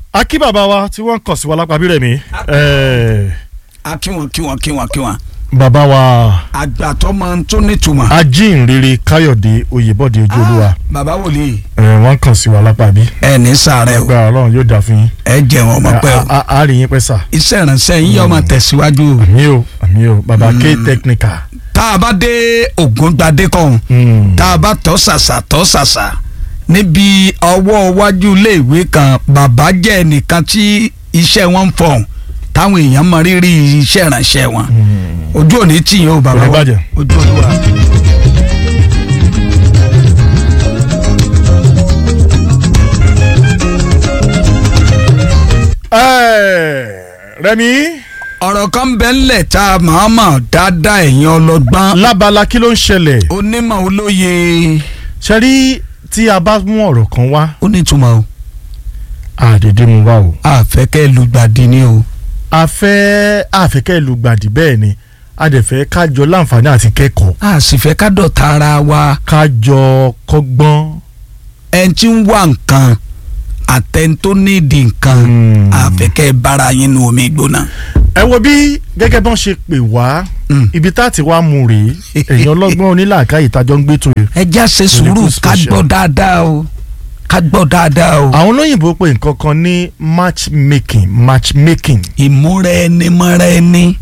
akí bàbá wa tí wọ́n kàn sí wa lápá bírẹ̀ mi a kí wọn kí wọn kí wọn kí wọn. bàbá wa àgbàtọ́ máa ń tún nítumọ̀. ajínrere káyọ̀dé oyèbọ̀dé ojú olúwa bàbá wòlíì. eh, wọ́n kàn sí wa lápá bí. ẹ ní sàárẹ̀ o gba ọlọ́run yóò dà fún yín. ẹ jẹun ọmọ pẹ́ o. a a- a rí yín pẹ́ sà. iṣẹ́ ìrànṣẹ́ yín yóò máa tẹ̀síwájú o. àmì o àmì o bàbá k technical. tá a bá dé Ògúngbadé kọ́hún Mm. tá a bá tọ́ ṣàṣà tọ́ ṣàṣà níbi ọwọ́ iwájú iléèwé kan bàbá jẹ́ ẹnìkan tí iṣẹ́ wọn ń fọ̀hún táwọn èèyàn mọ rírì iṣẹ́ ìrànṣẹ́ wọn ojú òní tì yín o bàbá Kò ní wa bàjẹ́. ojú olúwa. Eh, Rẹ̀mí ọ̀rọ̀ kan bẹ́ẹ̀ ńlẹ̀ tá a máa mọ̀ dáadáa ẹ̀yin ọlọ́gbọ́n lábala kí ló ń ṣẹlẹ̀ onímọ̀ olóye ṣe rí tí a bá mú ọ̀rọ̀ kan wá ó nítumọ̀ o àdèdè mu wá o. àfẹ́kẹ́ lùgbàdì ni o. a fẹ́ àfẹ́kẹ́ ìlú gbàdí bẹ́ẹ̀ ni a dẹ̀ fẹ́ kájọ láǹfààní àti kẹ́kọ̀ọ́ a sì fẹ́ ká dọ̀tá ara wa kájọ kọ́gbọ́n. ẹni tí ń wá nǹkan àtẹni tó nídìí nǹkan Hmm. àfẹ́kẹ́ bára yín nu omi gbóná. ẹ wo bí gẹ́gẹ́ bọ́n ṣe pè wá Mm. ibi tá a ti wá mú rèé èèyàn ọlọ́gbọ́n onílàákàyè tájọ́ ń gbé tó yẹ. ẹ já ṣe sùúrù Medical ká special. gbọ́ dáadáa o ká gbọ́ dáadáa o. àwọn olóyìnbó pè nǹkan kan ní matchmaking matchmaking. ìmúra ẹni mọ́ra ẹni.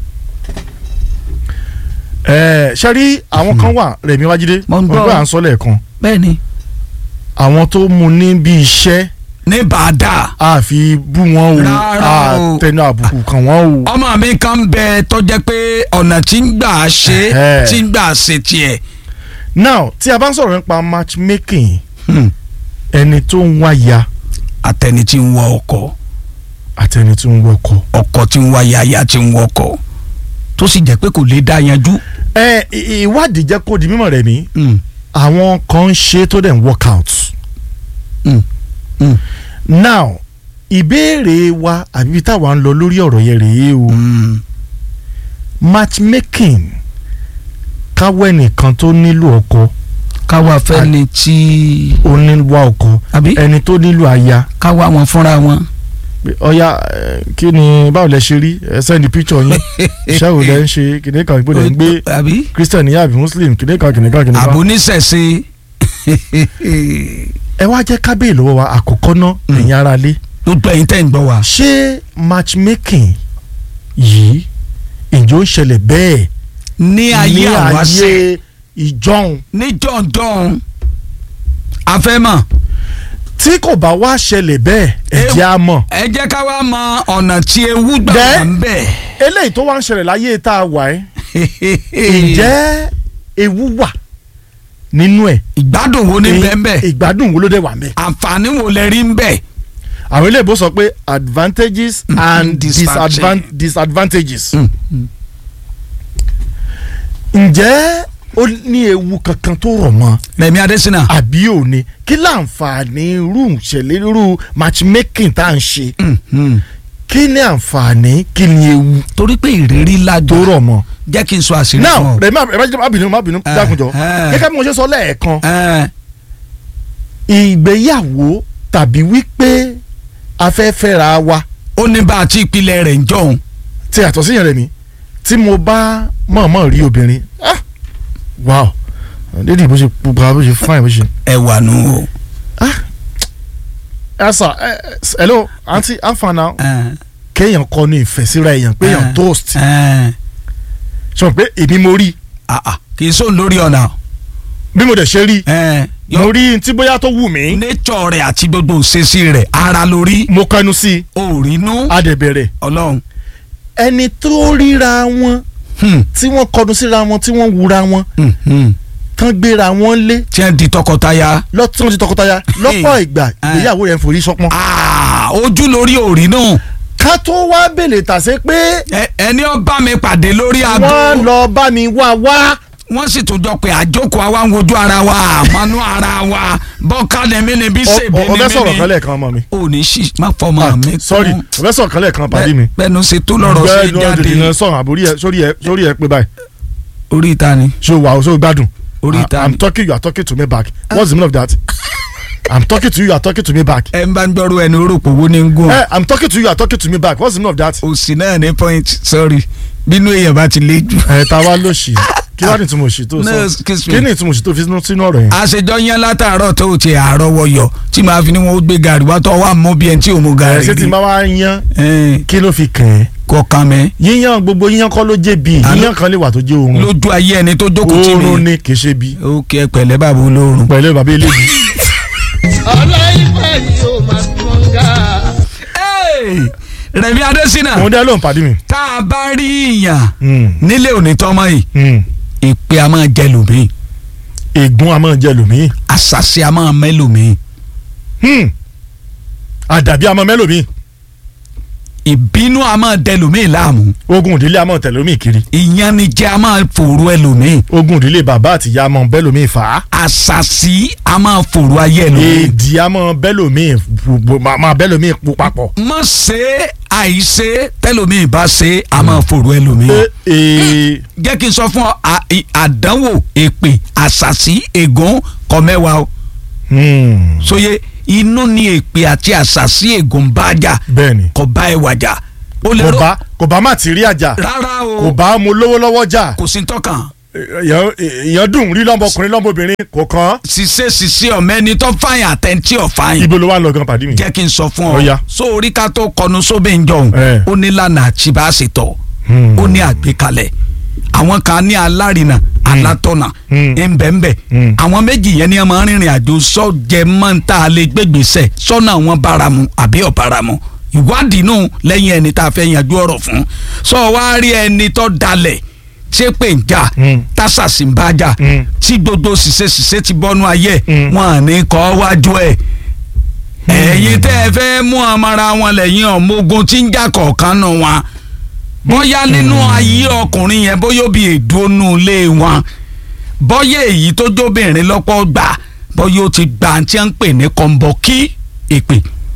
ẹ ṣe rí àwọn kan wà Rẹ̀mí Wájídé Mo ń gbọ́. ọgbà à ń sọ lẹ́ẹ̀kan bẹ́ẹ̀ni àwọn tó mú ní bí iṣẹ́ ní bàdà a fi bú wọn o Rárá a o. tẹnu àbùkù kàn wọ́n o. ọmọ mi kan bẹ tó jẹ́ pé ọ̀nà tí ń gbà ṣe Ẹ̀hẹ́. tí ń gbà ṣe tiẹ̀. now tí a bá ń sọ̀rọ̀ nípa matchmaking Hmm. ẹni tó ń wáya àtẹni tí ń wọ ọkọ àti ẹni tó ń wọkọ. ọkọ tí ń wá yaya tí ń wọkọ tó sì jẹ́ pé kò lè dá yanjú. ẹ ì- ìwádìí jẹ́ kó di mímọ̀ rẹ̀ mí Hmm. àwọn kan ń ṣe tó dẹ̀ ń work out. Hmm. Hmm. now ìbéèrè wa àbí ibi táwa ń lọ lórí ọ̀rọ̀ yẹn rèé o Hmm. matchmaking káwọ́ ẹnìkan tó nílò ọkọ káwa fẹ́ ni tí ó nílò ọkọ àbí ẹni tó nílò aya káwa wọn fúnra wọn. pé ọya ẹ, kí ni báwo lẹ ṣe rí ẹ sẹ́ni píkṣọ̀ yín iṣẹ́ wo lẹ ń ṣe kìnìún kan ìgbọ́dọ̀ ń gbé àbí christian ní àbí muslim kìnìún kan kìnìún kan kìnìún kan. àbóníṣẹ̀ṣe ẹ wá jẹ́ kábíyè lọ́wọ́ wa àkọ́kọ́ ná ẹ̀yin ara lé gbogbo ẹ̀yin tẹ́ ń gbọ́ wa. ṣé matchmaking yìí ǹjẹ́ ó ń ṣẹlẹ̀ bẹ́ẹ̀ ní ayé àwáṣẹ ìjọ́un ní jọ̀ǹjọ̀ǹ afẹ́mọ̀ tí kò bá wá ṣẹlẹ̀ bẹ́ẹ̀ ẹ jẹ́ á mọ̀ ẹ jẹ́ ká wá mọ ọ̀nà tí ewu gbà Dẹ́. wà ń bẹ̀. eléyìí tó wá ń ṣẹlẹ̀ láyé tá a wà ẹ́ ǹjẹ́ ewu wà nínú ẹ̀ ìgbádùn wo ní bẹ́ẹ̀ bẹ́ẹ̀ ìgbádùn wo ló dé wà ń bẹ̀ àǹfààní wo lẹ rí ń bẹ̀. àwọn eléyìí sọ pé advantages Mm, and disadvantage. disadvan- disadvantages ǹjẹ́ ó ní ewu kankan tó rọ̀ mọ́ Rẹ̀mí Adésínà àbí ò ní kí láǹfààní irú ìṣẹ̀lẹ̀ irú matchmaking tá à ń ṣe kí ni àǹfààní kí ni ewu torí pé ìrírí tó lájọ rọ̀ mọ́. jẹ́ kí n sọ àṣírí now fún ọ. rẹ̀ má má bínú má bínú Eh, dákunjọ eh. gẹ́gẹ́ bí mo ṣe sọ lẹ́ẹ̀kan Ẹ, ìgbéyàwó tàbí wípé a fẹ́ fẹ́ra wa ó ní bá a ti ìpìlẹ̀ rẹ̀ ń jọ̀hún. tí àtọ̀ sí yẹn rẹ̀ mi tí mo bá mọ̀ọ́mọ̀ rí obìnrin ah wow lédi bó ṣe pupa bó ṣe fine bó ṣe. ẹ wà nù o. ẹ sà ẹ hello aunty how far now Ẹ, kéèyàn kọ ní ìfẹ́ síra èèyàn pé èèyàn Eh. toast ẹ, sọ pé èmi mo rí ah, ah, kì í sóun lórí ọ̀nà. bí mo dẹ̀ ṣe rí Ẹ, mo rí tí bóyá tó wù mí nature rẹ̀ àti gbogbo òṣèṣì rẹ̀ ara lórí mo kẹnu sí i òrìnú a dẹ̀ bẹ̀rẹ̀ ọlọ́run. ẹni tó ríra wọn Hmm, tí wọ́n kọnu síra wọn tí wọ́n wura wọn hmm, hmm. tán gbéra wọn lé tí wọ́n di tọkọtaya. lọ́tún ti tọkọtaya lọ́pọ̀ ìgbà ìgbéyàwó rẹ̀ ń forí sọ́pọ́n. Ah, ojú lórí òrìnú. ká tó wá bèlè tàṣe pé Ẹ- ẹni ó bá mi pàdé lórí aago. wọ́n lọ bá mi wá wá wọ́n sì tún jọ pé àjókòó àwa ń wojú ara wa àmọ́nú ara wa bọ́ká lẹ́mí ni bí ṣèbí ni ọbẹ̀ sọ̀rọ̀ kan mí ni. lẹ́ẹ̀kan ọmọ mi. ò ní sí má fọmọ mi kún. sorry ọbẹ̀ sọ̀rọ̀ kan lẹ́ẹ̀kan pàdé mi. bẹ́ẹ̀nu ṣe tó lọ́rọ̀ sí Bẹ́ẹ̀ ni ọdún ìdìnnà jáde sọ̀rọ̀ àbórí ẹ sórí ẹ sórí ẹ pé báyìí orí ìta ni ṣé o wà o ṣé o gbádùn. orí I- ìta I'm ni. talking you are talking to me back what's the meaning of that. i'm talking to you you are talking to me back. ẹ ń bá ń gbọ́rú ẹni orúkọ owó ní ń gùn. Eh, i'm talking to you you are talking to me back what's the meaning of that. òsì náà ní point sorry bínú èèyàn bá ti le jù. ẹ ta wá lóṣì kí wàá ní ìtumọ̀ òṣì tó No, sọ excuse me. kí ni ìtumọ̀ òṣì tó fi sínú sínú ọ̀rọ̀ yẹn. àṣejọ yẹn látàárọ̀ tó o ti àárọ̀ wọyọ̀ tí màá fi ni wọn ó gbé gàrí wá tó wà mọ́ bí ẹni tí ò mú ẹ gàrí ṣé tí rí. n bá wá yan Ẹ, kí ló fi kàn ẹ́. kọ̀ọ̀kan mi yíyan gbogbo yíyan kọ́ ló jẹ́ bí Àló- yíyan kan lè wà tó jẹ́ oorun lójú ayé ẹni tó jókòó tì oorun mí. ni kì í ṣe bí ó kí ẹ pẹ̀lẹ́ bàbá olóorun. pẹ̀lú bàbá eléyìí. ọlọ́ìfẹ́ ni ó máa tún ga. Hey, Rẹ̀mí Adésínà òun dẹ́ ló ń pàdé mi. tá a bá rí ìyàn Mm, nílé òní tọ́mọ yìí mm. ìpè a máa jẹ lòmíì ègún a máa jẹ lòmíì àṣàṣe a máa mẹ́ lòmíì Hmm. àdàbí a máa mẹ́lòmíì ìbínú a máa dẹ lòmíì láàmú ogun ìdílé a máa tẹ̀lé lòmíì kiri ìyanijẹ a máa fòrò ẹ lòmíì ogun ìdílé bàbá àti ìyá a máa bẹ́ lòmíì fà á àṣàṣì a máa fòrò ayé ẹ lòmíì. èdè a máa bẹ́ lòmíì bu- máa máa bẹ́ lòmíì pu papọ̀. má ṣe àìṣe tẹlòmíì bá ṣe a máa fòrò ẹ lòmíì. Ẹ- ee, jẹ́ kí n sọ fún ọ à- ì- àdánwò èpè àṣàṣì ègún kọ mẹ́wàá o hmm, sóye inú ni èpè àti àṣàṣì ègún bá jà bẹ́ẹ̀ni kò bá ẹ wàjà ó lè kò rọ bá kò bá má ti rí àjà rárá o kò bá mo lówó lọ́wọ́ jà kò sí tọkàn èèyàn èèyàn dùn rí lọ́mọkùnrin lọ́mọbìnrin kò kàn án. ṣiṣẹ́ ṣiṣẹ́ ọ̀mẹ́ni tó fàyàn àtẹ̀ntì ọ̀fàyàn ibo ló wà lọ gan pàdé mi. jẹ́ kí n sọ fún Ó ọ yá. sórí ká tó kọnu sóbè ń jọun Eh. ó ní lànà àtibáṣetọ̀ Hmm. ó ní àgbékalẹ̀ àwọn kan ní alárinà alátọ̀nà Hmm. ńbẹ̀ńbẹ̀ Hmm. àwọn méjì yẹn ni ẹ máa ń rìnrìn àjò sọ́jẹ́ mọ́ta lè gbégbèsè sọ́nà wọn báramu àbí ọ̀báramu ìwádìí nù lẹ́yìn ẹni tá a fẹ́ yanjú ọ̀rọ̀ fún sọ wá rí ẹni tó dalẹ̀ ṣé pé ń jà Hmm. tásàsì ń bá jà Hmm. tí gbogbo ṣìṣe ṣìṣe ti bọ́nú ayé Hmm. wọn à ní kọ́ wájú ẹ̀ ẹ̀yin tẹ́ ẹ fẹ́ mú amara wọn lẹ́yìn ọmọ ogun tí ń jà kọ̀ọ̀kan nù wọn bóyá nínú ayé ọkùnrin yẹn bóyá òbí èdúnú ilé wọn bóyá èyí tó jóbìnrin lọ́pọ̀ gbà bóyá ó ti gbà tí wọ́n ń pè ní kọ́ńbọ́kí èpè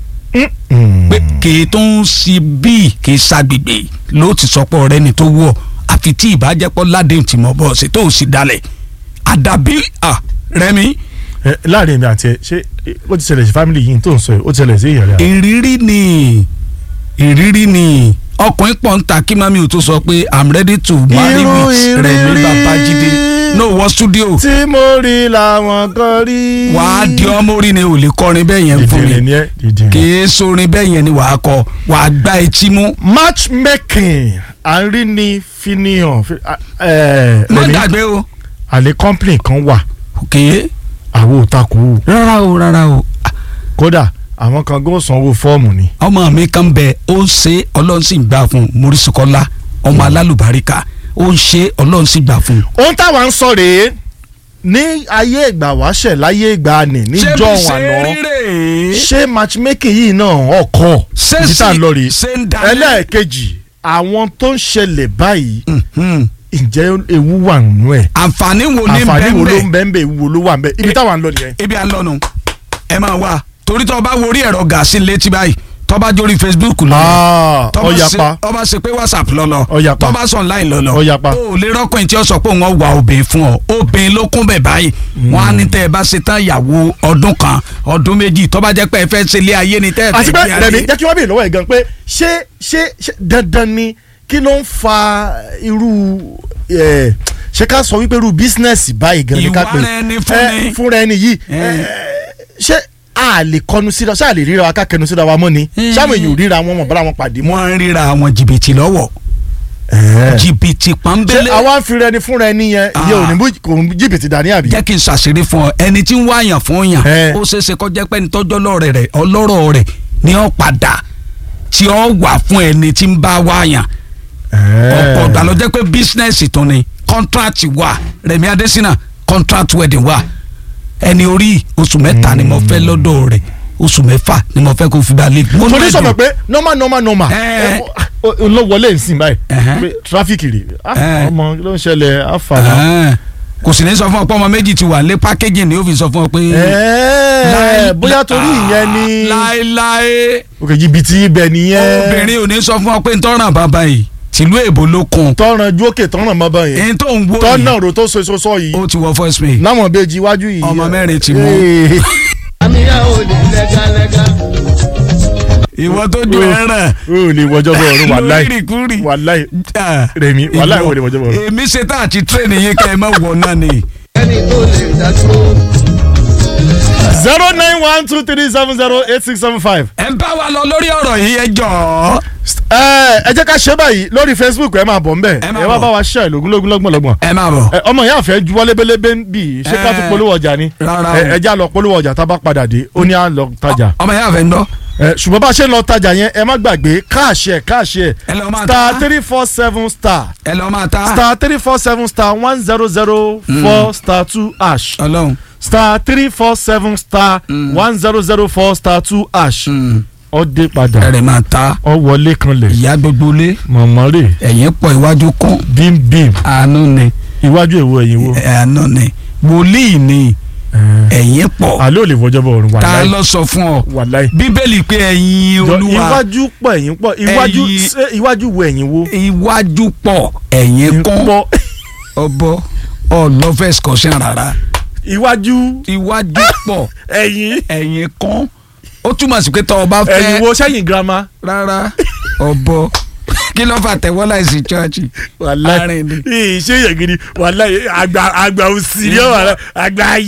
Hmm. pé kì í tó ń si bíi kì í ṣàgbègbè ló ti sọpọ̀ rẹ ni tó wọ̀ àfi tí ìbájẹ́pọ̀ ládéhùn tí mo bọ̀ ṣe tó o sì dalẹ̀ àdàbí à rẹ́mi Ẹ, láàrin èmi àti ẹ ṣé ẹ, ó ti ṣẹlẹ̀ sí family yìí tó ń sọ yìí ó ti ṣẹlẹ̀ sí ìyàrá. ìrírí ni ìrírí ni ọkùnrin pọ̀ ń ta kí mami ò tó sọ pé i'm ready to marry Irú with Rẹ̀mí ìrírí Babájídé no wọ studio tí mo rí làwọn kan rí. wàá di ọmọ orí ni ò lè kọrin bẹ́ẹ̀ yẹn fún dìdìrín mi ni ẹ dìdìrín. kì í sorin bẹ́ẹ̀ yẹn ni wàá kọ wàá gbá etí mú matchmaking à ń rí ní finihan fi- a- ẹ, má Rẹ̀mí, gbàgbé o àlè company kan wà kì í àwọn òtakù rárá o rárá o kódà àwọn kan gbọ́ sanwó fọ́ọ̀mù ni. ọmọ mi kan bẹ ó ń ṣe ọlọ́run sì ń gbà fún un Morísíkọ́lá ọmọ alálùbáríkà ó ń ṣe ọlọ́run sì gbà fún un. ohun táwa ń sọ rèé ní ayé ìgbà wáṣẹ̀ láyé ìgbà nì níjọ́ àná ṣé matchmaking yìí náà ọkọ Ṣé ibi tá à ń sì- lọ rèé ṣé ń dalẹ̀? ẹlẹ́ẹ̀kejì àwọn tó ń ṣẹlẹ̀ báyìí Mhm. ǹjẹ́ ewu wà nínú ẹ̀ àǹfààní wo ní àǹfààní wo ló bẹ́ẹ̀ ń bẹ́ẹ̀ bẹ́ẹ̀ ewu wo ló wà ń bẹ́ẹ̀ ibi táwa ń lọ nìyẹn. ibi à ń lọ́nu ẹ máa wá torí tó o bá wo orí ẹ̀rọ gàásì létí báyìí tó o bá jórí Facebook lọ Ah, tó bá ṣe- ọ̀yàpá tó bá ṣe pé WhatsApp lọ́lọ́ Ọ̀yàpá. tó bá sọ online lọ́lọ́ Ọ̀yàpá. o ò lè rọ́kùnrin tí ó sọ pé wọ́n wà obìnrin fún ọ obìnrin ló kún bẹ̀ báyìí wọ́n á ní tẹ́ ẹ bá ṣe tán ìyàwó ọdún kan ọdún méjì tó bá jẹ́ pé ẹ fẹ́ ṣe ilé ayé ni tẹ́ ẹ àti fẹ́ pé gbé rẹmi ayé. jẹ́ kí wọ́n bèèrè lọ́wọ́ ẹ̀ gan pé ṣé ṣé ṣé dandan ni kí ló ń fa irú ẹ̀, ṣé ká sọ wípé irú bísínẹ́sì báyìí gan ni ká pè Ìwà ẹni fúnni. ẹ, fúnra ẹni yìí Eh. ẹ, ṣé a lè kọnu síra ṣé a lè ríra wa ká kẹnu síra wa mọ́ ni Eh. ṣáwọn èèyàn ò ríra wọn mọ̀ bára wọn pàdé mọ́. wọ́n ń ríra àwọn jìbìtì lọ́wọ́ jìbìtì ṣé pọ́nbélé àwa ń fi rẹni fúnra ẹni yẹn Ah. ìyẹn ò ní mú kò ń jìbìtì dání àbí. jẹ́ kí n ṣàṣírí fún ọ ẹni tí ń wá àyàn fún yàn Eh. ó ṣeé ṣe kó jẹ́ pé ẹni tọ́jọ́ lọ́rẹ̀ rẹ̀ ọlọ́rọ̀ rẹ̀ ni ó padà tí ó wà fún ẹni tí ń bá wá àyàn ọ̀pọ̀ ọ̀gbà ló jẹ́ pé bísínẹ́sì tó ni contract wà Rẹ̀mí Adésínà contract wedding wà ẹni orí oṣù mẹ́ta ni mo fẹ́ lọ́dọ̀ rẹ̀ oṣù mẹ́fà ni mo fẹ́ kó fi bá lè. mo torí ní sọ̀rọ̀ ẹ̀dùn. pé normal normal normal Eh. ẹ, o- o- ló wọlé nsìn báyìí Ẹhẹ́. pé tráfíkì rè Ah, Eh. ọmọ kí ló ń ṣẹlẹ̀ àfàlà. Ẹ̀hẹ́n. kò sì ní sọ fún ọ pé ọmọ méjì ti wà lé pákéjì ni ó fi sọ fún ọ pé. Ẹ̀ẹ́, bóyá torí ìyẹn ni láéláé òkè jìbìtì ibẹ̀ nìyẹn obìnrin ò ní sọ fún ọ pé ntọ́ràn bàbá yìí tìlú èbó ló kun tọ́ràn ju òkè tọ́ràn mọ́ bá yẹn ẹni tó ń wó tọ́nà yìí ro tó so so sọ yìí ó ti wọ first pay láwọn bèjì iwájú yìí Ọmọ mẹ́rin ti mú. Ee. àmìyá ò lè lẹ́gàlẹ́gà. ìwọ tó ju ẹran o ò lè wọjọ́ bọ̀ ọ̀run wàláì lórírìkúrì wàláì Ah, Rẹ̀mí, wàláì ìwọ- ò lè wọjọ́ bọ̀ ọ̀run. èmi ṣe tá àti tírẹ̀nì yín kẹ́ ẹ má wọ̀ náà ni. ẹni tó lè dádúró. zero nine one two three seven zero eight six seven five. ẹ ń bá wa lọ lórí ọ̀rọ̀ yìí ẹ jọ̀ọ́. ẹ ẹ jẹ́ ká ṣe báyìí lórí Facebook ẹ máa bọ̀ ń bẹ̀ Ẹ máa ẹ wá bọ̀. bá wa ṣe ìlógúnlógún lọ́gbọ̀n lọ́gbọ̀n. ẹ máa bọ̀. Ẹ, ọmọ ìyá àfẹ́ juwọ́ lébélébé ń bì í ṣé ká tún Ẹ, polówó ọjà ni rárá Ẹ, o. ẹ já lọ polówó ọjà tá a bá padà dé ó ní à ń lọ tajà ọmọ yẹn àfẹ́ ń dọ́. Ẹ, ṣùgbọ́n bá a ṣe ń lọ tajà yẹn ẹ má gbàgbé káàṣì ẹ̀ káàṣì ẹ̀ ẹ lọ máa star ta three four seven star ẹ lọ máa ta. star three four seven star one zero zero four star two ash ọlọ́run. star three four seven star one zero zero four star two ash Mm. ọ dé padà ẹ̀rẹ̀ máa ta. ọ wọlé kanlẹ̀ ìyá gbogbo lé mọ̀mọ́ rè ẹ̀yìn pọ̀ iwájú kún bímbím àánú ni iwájú èwo ẹ̀yìn wo. àánú ni wòlíì ni ẹ̀yìn pọ̀ àlẹ́ ò lè fọjọ́ bọ̀ ọ̀run ta wàláì ló sọ fún ọ wàláì. bíbélì pé ẹ̀yin Jọ, olúwa iwájú pọ̀ ẹ̀yìn pọ̀ iwájú Ẹ̀yìn- ṣé iwájú wo ẹ̀yìn wo. iwájú pọ̀ ẹ̀yìn kún pọ̀ ọbọ ọlọ́fẹ́ excursion rárá iwájú iwájú pọ̀ ẹ̀yìn ẹ̀yìn kún ó túmọ̀ sí pé tọ́ ọ bá fẹ́ ẹ̀yìn wo sẹ́yìn girama. rárá ọbọ kí ló fà tẹ̀wọ́ láìsí chọ́ọ̀chì wàláì Arìn ni. ìṣe yẹn gidi wàláì àgbà àgbà òsì ni ó wà lá- àgbà ayé.